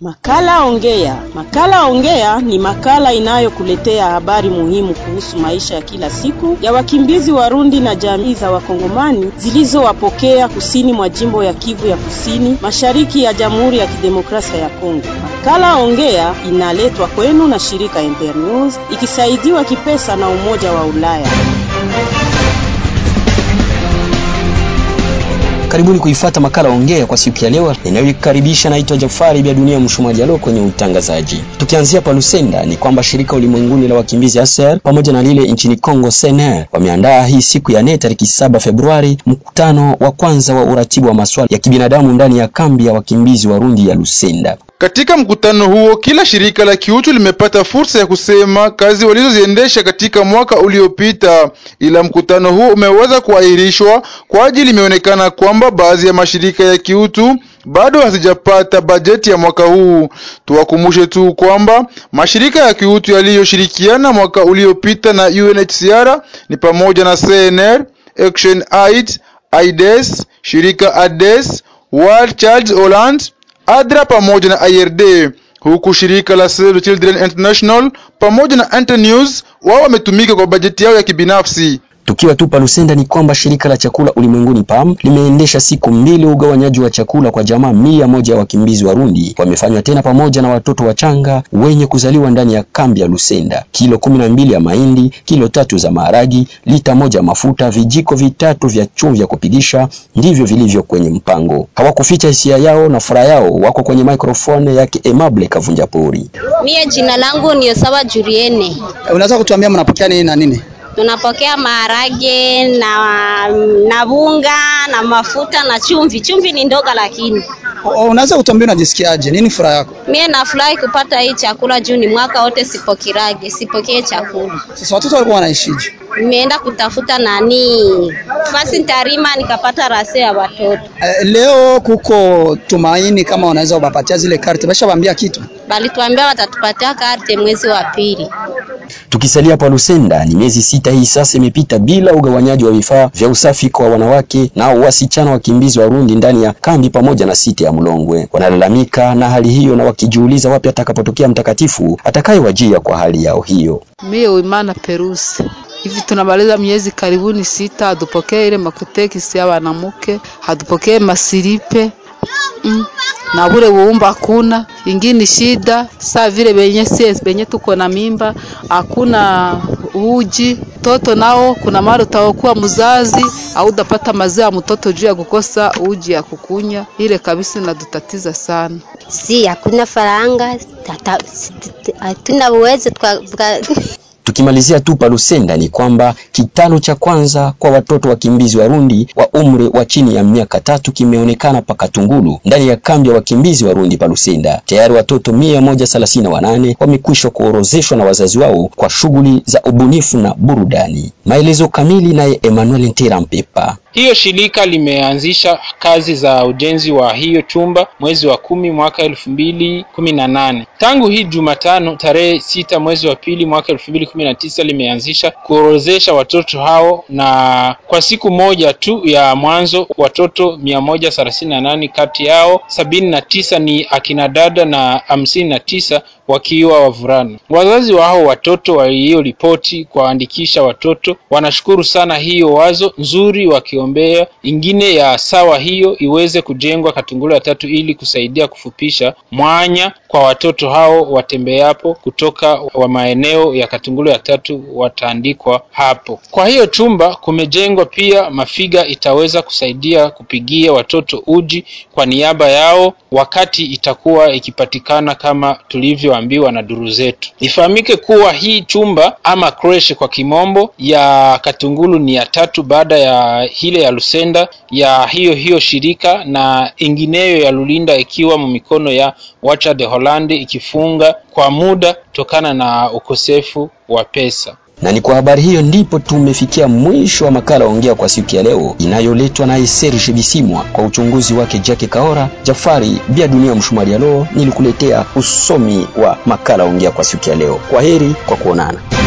Makala Ongea. Makala Ongea ni makala inayokuletea habari muhimu kuhusu maisha ya kila siku ya wakimbizi Warundi na jamii za Wakongomani zilizowapokea kusini mwa jimbo ya Kivu ya Kusini, mashariki ya Jamhuri ya Kidemokrasia ya Kongo. Makala Ongea inaletwa kwenu na shirika Internews ikisaidiwa kipesa na Umoja wa Ulaya. Karibuni kuifata makala ongea kwa siku ya leo inayoikaribisha. Naitwa Jafari Bia Dunia Mshumajalo kwenye utangazaji. Tukianzia pa Lusenda, ni kwamba shirika ulimwenguni la wakimbizi ASER pamoja na lile nchini Kongo SNR wameandaa hii siku ya nne tariki saba Februari mkutano wa kwanza wa uratibu wa masuala ya kibinadamu ndani ya kambi ya wakimbizi Warundi ya Lusenda. Katika mkutano huo kila shirika la kiutu limepata fursa ya kusema kazi walizoziendesha katika mwaka uliopita, ila mkutano huo umeweza kuahirishwa kwa ajili imeonekana kwamba baadhi ya mashirika ya kiutu bado hazijapata bajeti ya mwaka huu. Tuwakumbushe tu kwamba mashirika ya kiutu yaliyoshirikiana mwaka uliopita na UNHCR ni pamoja na CNR, Action Aid, AIDS, shirika ADES, World Child Holland ADRA pamoja na IRD, huku shirika la Save the Children International pamoja na Internews wao wametumika kwa bajeti yao ya kibinafsi. Tukiwa tu pa Lusenda ni kwamba shirika la chakula ulimwenguni PAM limeendesha siku mbili ugawanyaji wa chakula kwa jamaa mia moja ya wakimbizi Warundi wamefanywa tena pamoja na watoto wachanga wenye kuzaliwa ndani ya kambi ya Lusenda. Kilo kumi na mbili ya mahindi, kilo tatu za maharagi, lita moja ya mafuta, vijiko vitatu vya chumvi ya kupigisha ndivyo vilivyo kwenye mpango. Hawakuficha hisia yao na furaha yao, wako kwenye microphone yake Emable Kavunja Pori. Mie jina langu ni Osawa Juriene. Unaweza kutuambia mnapokea nini na nini? tunapokea maharage na na bunga na mafuta na chumvi. Chumvi ni ndoga, lakini unaweza kutuambia unajisikiaje? Nini furaha yako? Mie nafurahi kupata hii chakula juu ni mwaka wote sipokirage, sipokee chakula. Sasa watoto walikuwa wanaishije? Nimeenda kutafuta nani basi ntarima nikapata rase ya watoto. Uh, leo kuko tumaini kama wanaweza kubapatia zile karte, basha waambia kitu balituambia watatupatia karte mwezi wa pili. Tukisalia pa Lusenda, ni miezi sita hii sasa imepita bila ugawanyaji wa vifaa vya usafi kwa wanawake na wasichana wakimbizi Warundi ndani ya kambi pamoja na siti ya Mlongwe. Wanalalamika na hali hiyo na wakijiuliza wapi atakapotokea mtakatifu atakayewajia kwa hali yao hiyo. Mie Uimana Perusi hivi tunamaliza miezi karibuni sita, hadupokee ile makutekisi ya wanamuke, hadupokee masiripe mm. na bure buumba hakuna ingini shida saa vile benye sie benye tuko na mimba hakuna uji mtoto nao kuna mara utakuwa mzazi au udapata maziwa mtoto juu ya kukosa uji ya kukunya, ile kabisa inatutatiza sana. Si hakuna faranga, hatuna uwezo Tukimalizia tu pa Lusenda ni kwamba kitano cha kwanza kwa watoto wakimbizi Warundi wa umri wa chini ya miaka tatu kimeonekana pa Katungulu ndani ya kambi ya wakimbizi Warundi pa Lusenda. Tayari watoto mia moja thelathini na wanane wamekwisha kuorozeshwa na wazazi wao kwa shughuli za ubunifu na burudani. Maelezo kamili naye Emmanuel Ntera Mpepa. Hiyo shirika limeanzisha kazi za ujenzi wa hiyo chumba mwezi wa kumi mwaka elfu mbili kumi na nane. Tangu hii Jumatano tarehe sita mwezi wa pili mwaka elfu mbili kumi na tisa limeanzisha kuorozesha watoto hao, na kwa siku moja tu ya mwanzo watoto mia moja thelathini na nane kati yao sabini na tisa ni akina dada na hamsini na tisa wakiwa wavulana. Wazazi wa hao watoto walioripoti kuwaandikisha watoto wanashukuru sana hiyo wazo nzuri, wakiombea ingine ya sawa hiyo iweze kujengwa Katungulu ya tatu ili kusaidia kufupisha mwanya kwa watoto hao watembeapo kutoka wa maeneo ya Katungulu ya tatu wataandikwa hapo. Kwa hiyo chumba kumejengwa pia mafiga itaweza kusaidia kupigia watoto uji kwa niaba yao wakati itakuwa ikipatikana kama tulivyoambiwa na duru zetu. Ifahamike kuwa hii chumba ama creche kwa kimombo ya Katungulu ni ya tatu baada ya ile ya Lusenda ya hiyo hiyo shirika na ingineyo ya Lulinda ikiwa mumikono ya Wacha de Holandi ikifunga kwa muda kutokana na ukosefu wa pesa. Na ni kwa habari hiyo ndipo tumefikia mwisho wa makala ongea kwa siku ya leo inayoletwa naye Serge Bisimwa kwa uchunguzi wake Jackie Kaora. Jafari Bia Dunia Mshumari alo nilikuletea usomi wa makala ongea kwa siku ya leo. Kwa heri kwa kuonana.